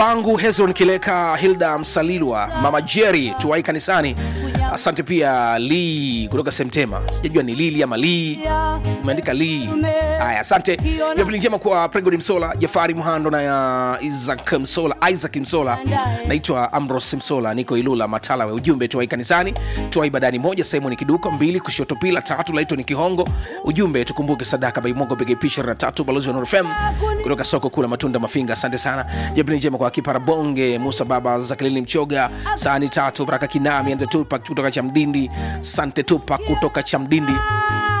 pangu hezron kileka hilda msalilwa mama jeri tuwai kanisani asante pia lii kutoka semtema sijajua ni lili ama lii umeandika lii haya asante jumapili njema kwa pregodi msola jafari mhando na ya isaac msola isaac msola naitwa amros msola niko ilula matalawe ujumbe tuwai kanisani tuwai badani moja simoni kiduko mbili kushoto pila tatu laitwa ni kihongo ujumbe tukumbuke sadaka baimogo pege ishirini na tatu balozi wa nurfm kutoka soko kuu la matunda mafinga asante sana jumapili njema kwa kipara bonge musa baba zakilini mchoga sahani tatu baraka kinami ante tupak kutoka chamdindi sante tupak kutoka chamdindi